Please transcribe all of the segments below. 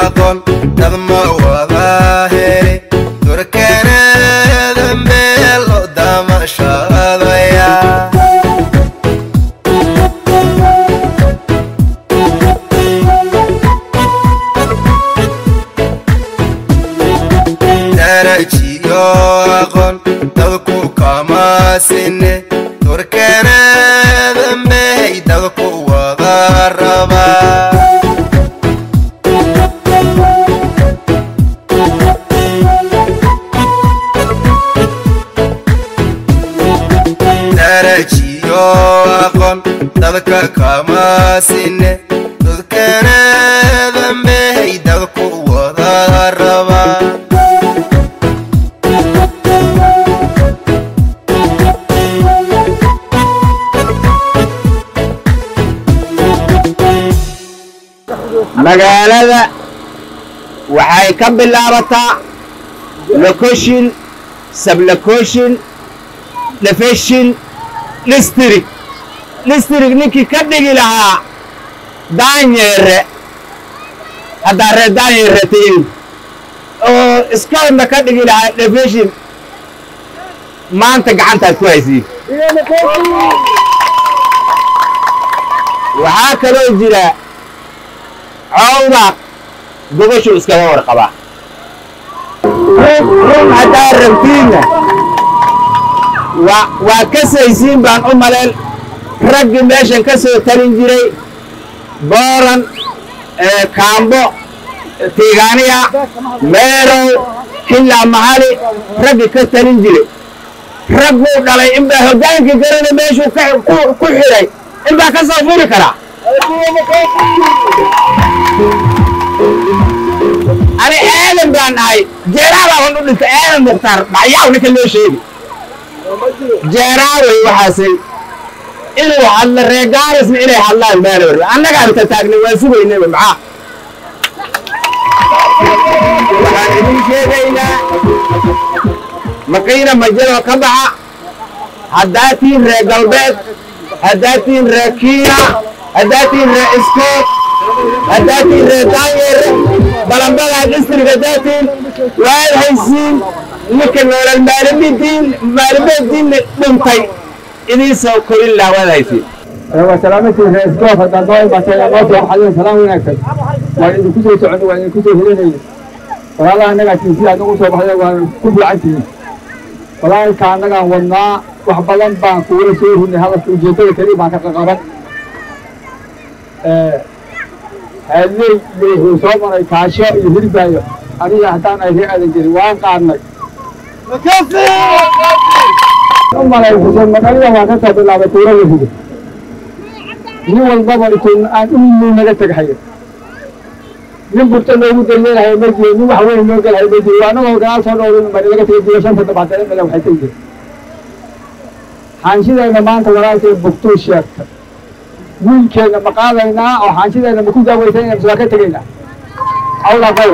aqoon dad ma wada heli turkanada meel loo damashadaya darajiyo aqoon dadku kama sine turkanada mehay dadku wada rabaa darajiyo aqoon dadka kama sine dadkanada mehay dadku wada rabaa magaalada waxay ka bilaabataa location sublocation lefeshin district district ninkii ka dhigi lahaa daanyeere haddaa reer daanyeere tihiin oo iskoolna ka dhigi lahaa lefeshin maanta gacantaad ku haysiin waxaa kaloo jira cawdaaq gobashu iskaga warqabaa run haddaa rabtiinna waa waa ka saysiin baan u maleen raggii meeshan ka soo talin jiray booran kaambo tiigaaniya meerow xillaa mahali raggii ka talin jiray rag buu dhalay inbaa hoggaankii garana meeshuu ku xidhay inbaa ka soo furi karaa ani aadan baan ahay jeeraabaaban u dhintay aadan mukhtaar dhacyaw ninka loo sheegi jeeraawey waxaasay inuu hadlo reegaarisna inay hadlaan baana warba annagaan ta taagnay waan sugaynayba maxaa waxaan idin sheegaynaa maqiina majadoo ka baxa haddaa tiin reer galbeed haddaa tiin reer kiina haddaa tiin reer iskood haddaa tiin reer daanyeere balambadaa district haddaa tiin waad haysiin ninka noolal maalimidiin maalimidiinna dhintay idiin soo korin lahaa waad haysiin وسلامتي في اسقاط الدعوة بس يا الله وحده سلام ونكسر وإذا كنت تعد وإذا كنت هليني والله أنا قاعد في هذا وصوب هذا وكل عندي والله كان أنا ونا وحبلان بان كورة سويه إن هذا في جيتة كريم ما كان قرن هذي اللي هو صوب أنا كاشة يهرب بايو أنا يحتاج أيه هذا الجري وان قارنك ثم لا يفسر مكانه ما كان تبلا بطورة يهرب nin walbaba intuu aan inuu naga teghayo nin burta loogu daryeelahayo ma jiro nin wax weyn loo gelahayo ma jiro anagoo gadaal soo dhowrin bari laga tegay jiro shanta dabaatane male waxay tegi jirta xaanshidayna maanta walaalkay bugtuu sheegtay wiilkeena ma qaadaynaa oo xaanshidayna ma ku daaweysanayna mise waa ka tegaynaa awla qay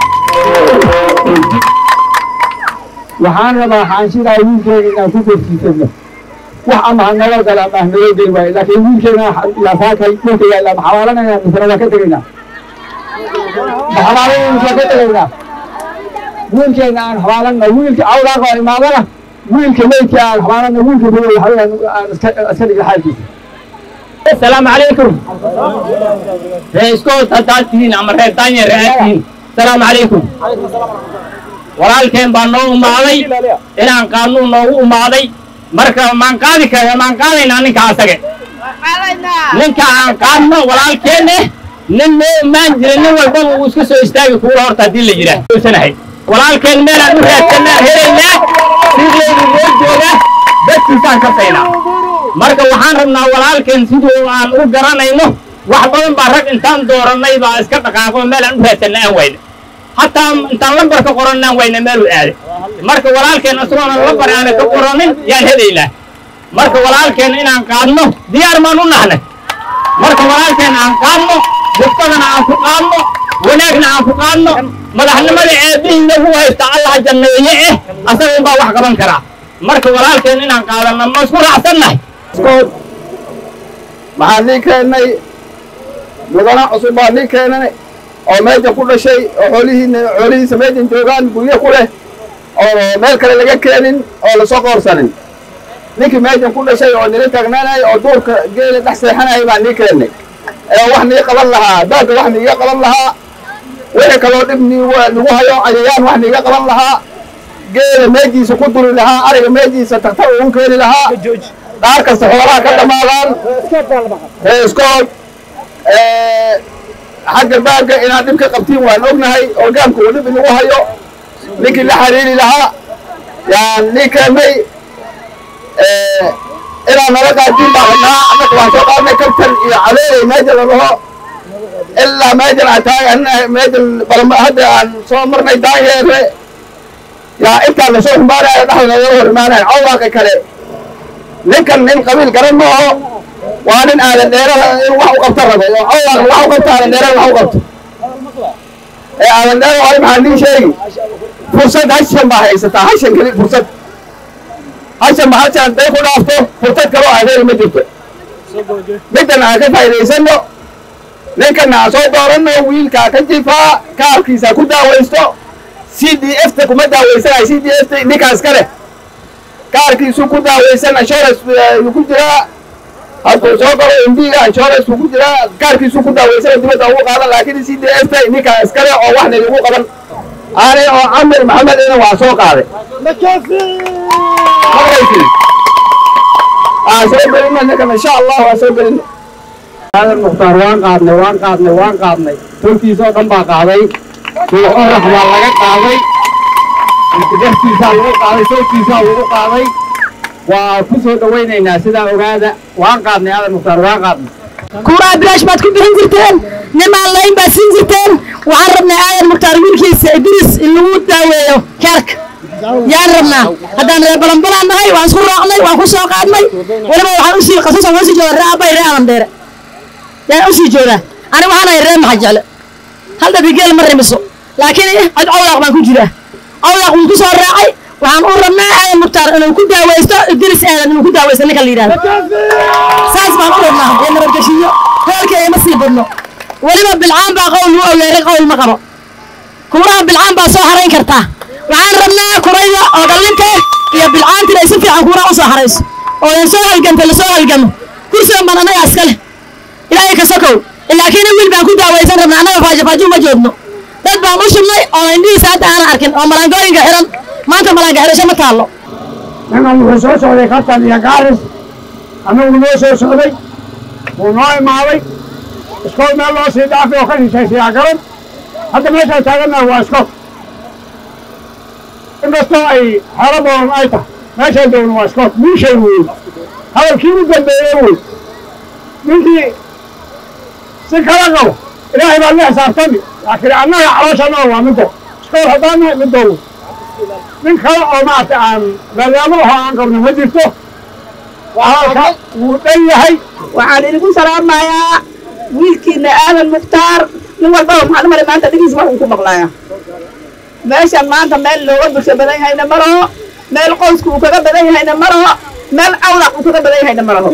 waxaan rabaa xaanshidaa wiilkeena inaan ku korsiisano wax ama ha naloo gala ama ha naloo geli waayo laakiin wiilkeena laafaakay dhulka yaalla ma xawaalanayna misena waa ka tegaynaa ma xawaalanayna mise waa ka tegaynaa wiilkeena aan xawaalanna wiilka awlaaqa oo imaadana wiilka meydka aan xawaalanna wiilka madow waxaweyaan aan iska iska dhigna xaalkiisa السلام عليكم رئيسكوت هداتين أما رئيسان رئيسين السلام عليكم walaalkeen baa noo umaaday inaan qaanuun noogu umaaday marka maan qaadi kara maan qaadaynaa ninka asage ninka aan qaadno walaalkeenne nin noo imaan jira nin walbaba uu iska soo istaagi kuula horta haddii la yidhaah sanahay walaalkeen meelaan u raadsanaan helaynaa sidoodu noo jooga dadkiisaan ka saynaa marka waxaan rabnaa walaalkeen siduu aan u garanayno wax badan baa rag intaan doorannay baa iska dhaqaaqo meelaan u raadsanna aan wayna hataa intaan lambar ka qorannaan wayna meeluu aaday marka walaalkeen isagoona lambar aana ka qoranin yaan helaynaa marka walaalkeen inaan qaadno diyaar maan u nahnay marka walaalkeen aan qaadno buftadana aan ku qaadno wanaagna aan ku qaadno madaxnimada eebbihii nagu haysta allaha janneeye eh asaga unbaa wax qaban karaa marka walaalkeen inaan qaadanno ma isku raacsannahay maxaa nin keennay mudana cusub baa nin keenay oo meesha ku dhashay oo xoolihiina xoolihiisa meeshan joogaan guryo ku leh oo meel kale laga keenin oo lasoo qoorsanin ninkii meeshan ku dhashay oo nila taagnaanay oo duurka geela dhex seexanaya baan nii keennay ee wax nii qaban lahaa dalka wax niiga qaban lahaa wixii kaloo dhib nii nagu hayo cayayaan wax niiga qaban lahaa geela meejiisa ku duri lahaa ariga meejiisa tagtar ugu keeni lahaa dhaar kasta xoolaha ka dhammaadaan reeskood xagga baagga inaad dhib ka qabtiin waan ognahay oo gaamka uu dhib inagu hayo ninkii la xiriiri lahaa yaan nii keennay inaan nala qaadin baa rabnaa annaka waan soo qaadnay kabtan iyo cadeeday meesha la dhaho ilaa meeshan aan taagan meeshan balma hadda aan soo marnay daanyeere yaa intaan lasoo xumaanaya dhexda nagala hor imaanaya cawdaaqi kale ninkan nin qabiil garan ma aho waa nin aadan dheerada in wax u qabta rabo oo cawdaaqi wax u qabto aadan dheerada wax u qabto ee aadan dheerada hore maxaa nin sheegi fursad hashan baa haysataa hashan keli fursad hashan ma hashan day ku dhaafto fursad kaloo adeeri ma jirto middan aan ka faa'iidaysano ninkana aan soo dooranno wiilkaa ka jifaa kaarkiisa ku daawaysto c d f ta kuma daawaysanayo c d f ta ninkaas ka leh kaarkiisu ku daawaysan insurance yuu ku jiraa hadduu soo galo indiga insurance buu ku jiraa kaarkiisu ku daawaysana dibadda ugu qaadan laakiin c d f ta ninkaa iskale oo wax nalagu qaban aanay oo camir maxamed ina waa soo qaaday maqlaysi aan soo gelina ninkan insha allah waan soo gelina aadan mukhtaar waan qaadnay waan qaadnay waan qaadnay tolkiisoo dhan baa qaaday suuq orax baa laga qaaday dextiisaa lagu qaaday tolkiisaa lagu qaaday waa ku soo dhawaynaynaa sidaa ogaada waan qaadnay aadan mukhtaar waan qaadnay kuuraa bilaash baad ku bixin jirteen nimaan layn baad siin jirteen waxaan rabnay aadan mukhtaar wiilkiisa idris in lagu daaweeyo kaarka yaan rabnaa haddaan reer balanbalaan nahay waan isku raacnay waan ku soo qaadnay weliba waxaan usii qasas waan usii joogaa ree abbay ree aadan dheere yaan usii joogaa ani waxaan ahay ree maxa jecle hal dabigeel ma rimiso laakiin cod cawlaaq baan ku jiraa cawlaaq wuu ku soo raacay waxaan u rabnaa aadan mukhtaar inuu ku daaweysto idris aadan inuu ku daaweysto ninka la yidhahdo saas baan u rabnaa ee nabadgeshiyo hoolka ima sii badno weliba bilcaan baa qowl lagu awleeray qowl ma qabo kuuraha bilcaan baa soo harayn kartaa waxaan rabnaa kurayda oo dhallinta iyo bilcaantina ay si fiican kuuraha u soo harayso oo aan soo halganta lasoo halgamo kursigan baan annaga iska leh ilaahay ka sokow laakiin wiil baan ku daawaysan rabnaa annaga faajafaajo uma joogno dad baan u shubnay oo indhihiisa hadda aanan arkin oo malaangooyinka xiran maanta malaanga xirasho ma taallo ninkan wuxuu soo socday kabtan iyo gaaris annagu noo soo socday wuu noo imaaday iskool meel loo sii dhaafay oo ka hishaysiyaa garan hadda meeshaan taagannaha waa iskool inkastoo ay xero badan ay tahay meeshaan joogno waa iskool miishay wey hadalkii u dambeeyey wey ninkii si kala qabo ilaahay baa la xisaabtami laakiin annaga calooshannada waa middo iskool haddaan nahay middo wey nin kale oo maarata aan barnaamij oo aan qabno ma jirto halka wuu dhan yahay waxaan idinku salaamayaa wiilkiina aadan mukhtaar nin walbaba maxaan u malay maanta dhigiis wax uu ku maqlaaya meeshan maanta meel looga bulsho badan yahayna ma laho meel qoysku uu kaga badan yahayna ma laho meel cawlaq uu kaga badan yahayna ma laho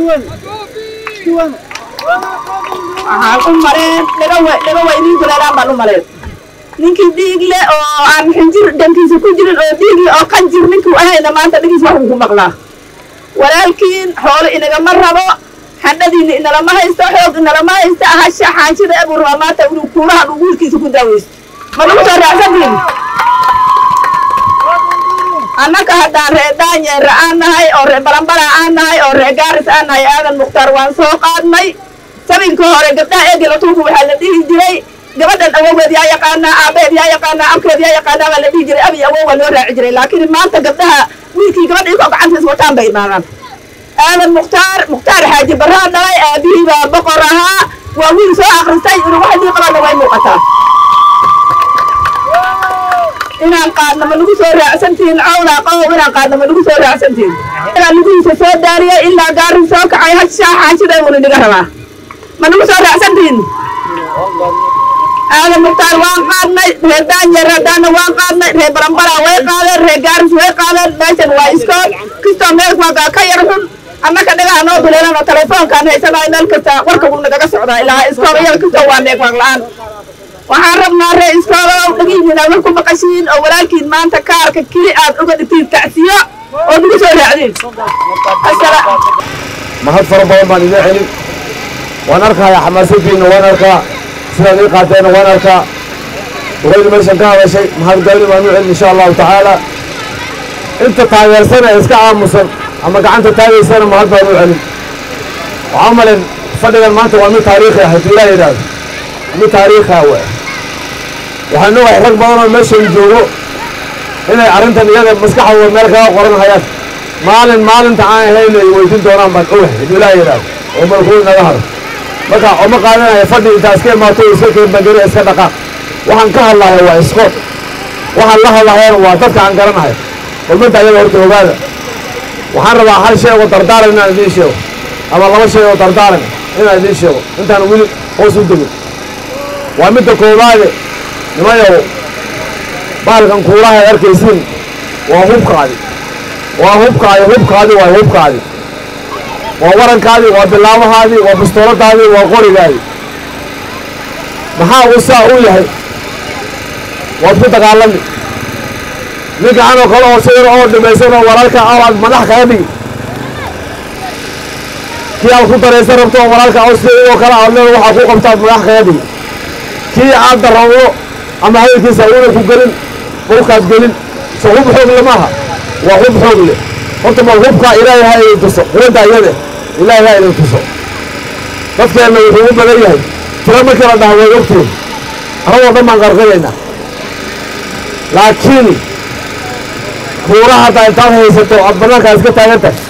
waxaan u maleen dhaga we dhaga weyniin kuleelaan baan u maleen ninkii dhiig le oo aan xinjir dhankiisa ku jirin oo dhiig le oo qanjir ninkuu ahayna maanta dhigiis wax uu ku maqlaa walaalkiin xoolo inagama rabo xandhadiina inalama haysto xoog inalama haysto hasha xaanshida abuu rabaa maanta inuu kuurahan uu wiilkiisa ku daaweysto ma lagu soo raacsantiin annaka haddaan ree daanyeera aan nahay oo ree balambala aan nahay oo ree gaaris aan nahay aadan mukhtaar waan soo qaadnay sabinka hore gabdhaha eegela tuuku waxaa la dhihi jiray gabadhan awogeed yaa yaqaanaa aabeed yaa yaqaanaa abkeed yaa yaqaanaa baa la dhihi jiray abi awow waa loo raaci jiray laakiin maanta gabdhaha wiilkii gabadha ikoo gacantiis wataan bay imaadaan aadan mukhtaar mukhtaar xaaji barraa dhalay aabihii baa boqor ahaa waa wiil soo akhristay inuu wax dii qabana way muuqataa inaan qaadno ma lagu soo raacsantihin cawlaa qabow inaan qaadno ma lagu soo raacsantihin inaan lugihiisa soo daariyay ilaa gaarin soo kacay hashaa xaanshida uuna niga rabaa ma lagu soo raacsantihin aadan mukhtaar waan qaadnay reer daanyeer haddaana waan qaadnay reer barambaraa way qaadeen reer gaaris way qaadeen meeshan waa iskool kistoo meel waagaa ka yar xun annaka dhagaha noo duleelan oo telefoonkaan haysanaay meel kasta warka wuu nagaga socdaa ilaa iskool iyaga kistoo waa neeg waag la'aan waxaan rabnaa ree iskoolow dhagihiina wax ku maqashiin oo walaalkiin maanta kaarka keli aad uga dhigtiin tacsiyo oo nagu soo raacdiin mahad fara badan baan idiin celin waan arkayaa xamaasadkiina waan arkaa sidaad ii qaateenna waan arkaa duqaydi meeshan ka hadashay mahadgalin baan u celin insha allahu tacaala inta taageersana ee iska aamusan ama gacanta taagaysana mahad baan u celin waxaa malen fadhigan maanta waa mid taariikhi ah haddii ilaah yidhaahdo mid taariikhi ah waay waxaan ogahay rag badan oo meeshan joogo inay arrintan iyada maskaxdooda meel kaga qoran hayaan maalin maalinta aan ahayn ay weydiin doonaan baan ogahay haddii ilaah yidhaahdo oo malkuul naga haro marka oma qaadanaya fadhi intaa iska imaato iska keenbangeri iska dhaqaaq waxaan ka hadlahaya waa iskood waxaan la hadlahayana waa dadka aan garanahay kulmanta ayaga horta ogaada waxaan rabaa hal shay oo dardaaran inaan idiin sheego ama laba shay oo dardaaran inaan idiin sheego intaan weli hoos u degin waa midda koowaade nimayow bahalkan kuulaha ay arkaysiin waa hubkaadi waa hubkaadi hubkaadi waa hubkaadi waa warankaadii waa bilaabahaadii waa bistooladaadii waa qorigaadii maxaa uu saa u yahay waad ku dagaalami ninka anoo kale oo sawir oo dhimaysan oo walaalka aad madax kaga dhigi kii aad ku daraysan rabto oo walaalka oo sida oo kale aad leedo waxaa ku qabtaad madax kaga dhigi kii aad darrawdo ama hadalkiisa una ku gelin dhulkaad gelin so hub xoog le maaha waa hub xoog le horta bal hubkaa ilaahay ha idin tuso quwadda iyade ilaahay ha idin tuso dadkeenna wuxuu u badan yahay tiro markii la dhaha way ogtiin arradoo dhan baan qarqinaynaa laakiin kuura haddaa intaad haysato aad bannaankaa iska taagan tahay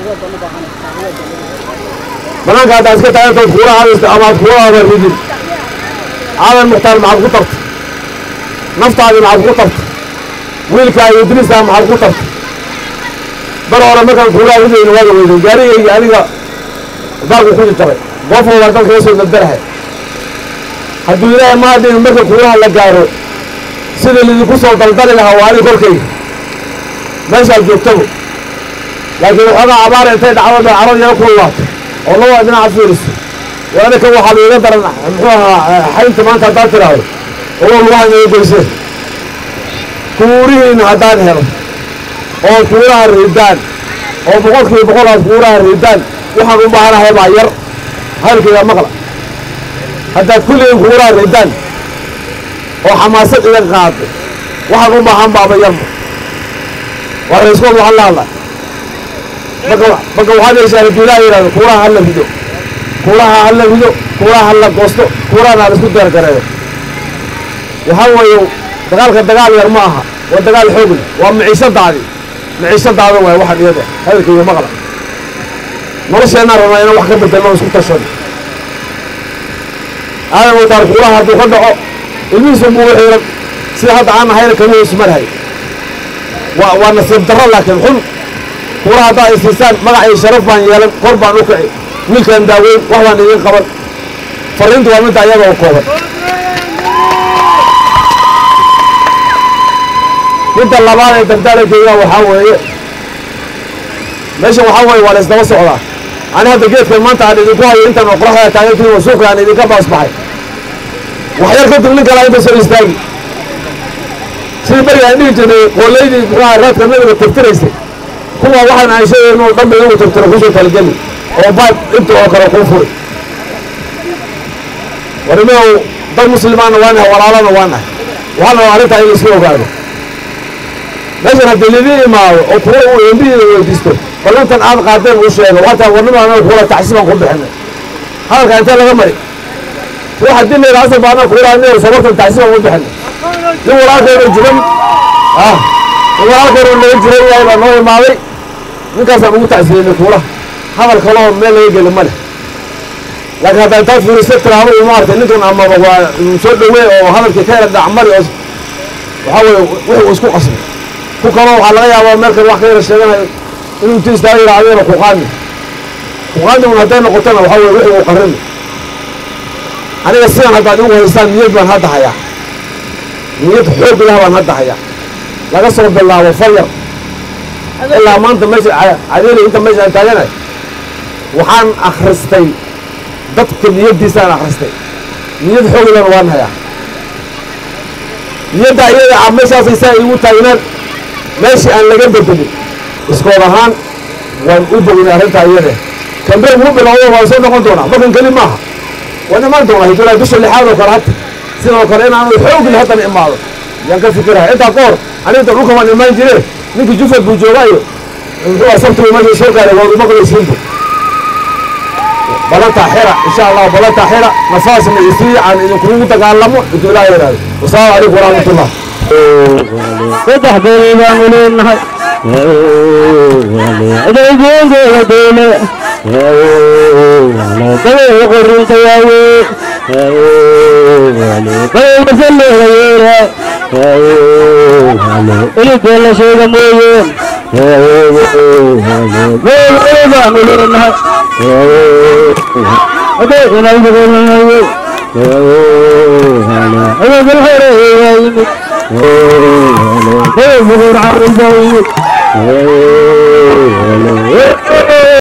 bannaanka haddaa iska taagan tahay kuura hadaysto ama aad kuuraada ridin aadan mukhtaar maxaad ku tartay naftaadii maxaad ku tartay wiilkaa iyo idriistaa maxaad ku tartay bar hore markaan kuuraha ridayna waaga weyday gaarigayga aniga baalku ku jijabay qofka waa dalka soo dabdarahay hadduu ilaahay maadin marka kuuraha la gaaro sida lidinku soo daldali lahaa waa ani korkayga meeshaad joogtabo laakiin waxoogaa abaara intay dhacdo bay carad yaro ku laato oo labada dhinaca fiiriso waana kan waxaa laiga daran muxuu ahaa xaynta maanta haddaad tidhaahdo oo lugaha inaga geyseen kuurihiina haddaad helo oo kuuraha ridaan oo boqolkiiba boqol aad kuuraha ridaan waxaan u baahanahay baa yar hadalkayga maqla haddaad kulligiin kuuraha ridaan oo xamaasad iga qaado waxaan u baahan baaba yarba waa raiskood waxaan la hadlaa marka marka waxaad yeeshaa hadduu ilaah yidhahdo kuuraha hala rido kuuraha hala rido kuuraha hala goosto kuurahana hala isku deergareeyo waxaa weeye dagaalka dagaal yar ma aha waa dagaal xoog leh waa maciishadaadii maciishadaada waay waxaan iyada hadalkayga maqla nolosheenaa rabnaa inaan wax ka bedelno isku tashano aadan wataar kuuraha hadduu ka dhaco ilmihiisu buu u xiiran sida hadda aan ahayna kama ismarhay waa waa nasiib darro laakiin xun kuuraha haddaa ay siisaan magac iyo sharaf baan yeelan kor baan u kici wiilkaan daaweyn wax baan idin qaban farriintu waa midda ayaga oo kooban midda labaad ee dardaarankeyga waxaa weeye meeshan waxaa weeye waa la isdaba socdaa ani hadda geedkan maanta aan idinku hayo intaan oo qoraxda taagantiin oo suuqa aan idinka baasbaxay waxyar kadib nin kale inta soo istaagi sidii beriga aan dhihi jirnay qoolaydii muxuaha raadka nabiga tirtiraysay kuwa waxaan aan sheegay inuu dhanba iyagu tirtiro kusoo talgeli oo baad inta oo kale kuu furi warimow dad muslimaana waa nahay walaalana waa nahay waxaana waa arrintaa in la iska ogaado meeshan haddii lidii imaado oo kuwa uu embihiida weydiisto ballantan aad qaadeen uu sheego hataa warnima anaga kuula taxsiibaan ku bixinay hadalka intee laga mari wax haddii la yidhaha asal baa anaga kuula anaga sabartan taxsiibaan ku bixinay nin walaalkeena jiran ah nin walaalkeena naga jiran yahay baa noo imaaday ninkaasaan ugu tacsiyeynay kuulaha hadal kaloo meel laga geli ma leh laakiin haddaa intaad fiiriso tiraahdo uma artay ninkan amaba waa soo dhawey oo hadalkii ka yara dhacmari oo waxaa weeye wuxuu isku qasbay ku kaloo waxaa laga yaabaa meel kale wax ka yara sheeganayo inuu inti istaaga yidhahdeena kuqaami kuqaami un hadday noqotona waxaa weye wixii uu qarrimi aniga sidan haddaad igu haysaan niyad baan hadda hayaa niyad xoog lah baan hadda hayaa laga soo bilaabo faryar ilaa maanta meesha cadeeli inta meesha aan taaganahay waxaan akhristay dadka niyaddiisaan akhristay niyad xooglan waan hayaa niyadda iyada ah meeshaasay saa igu taagnaan meeshii aan laga bedelin iskood ahaan waan u bognay arrintaa iyada kambeen wuu bilowdo waan soo noqon doonaa markan keli maaha waan imaan doonaa hijraa bisha lixaad oo kale hata sidoo kale inaan xoogli haddana imaado yaan ka fikiraha intaa ka hor aniga dhulka waan imaan jire ninkii jufad buu joogaayo muxuu ah sabtigu meesha soo gaaray waad uma qabaysiinta balantaa xira insha allah balantaa xira nafaasna isii aan idinkugu dagaalamo intuu ilaah yidhaahdo wasalaamu calaykum waraxmatullah saddex beelay baanu leenahay adeegoogeeda doole dabeega qorinta waaye badeegasaleega yeela iligee la sheega mooyeen beelay baanu leenahay adeeganaydagoolanaye adeegal horeeyaa yimid Hey, bugur carruur baa yimid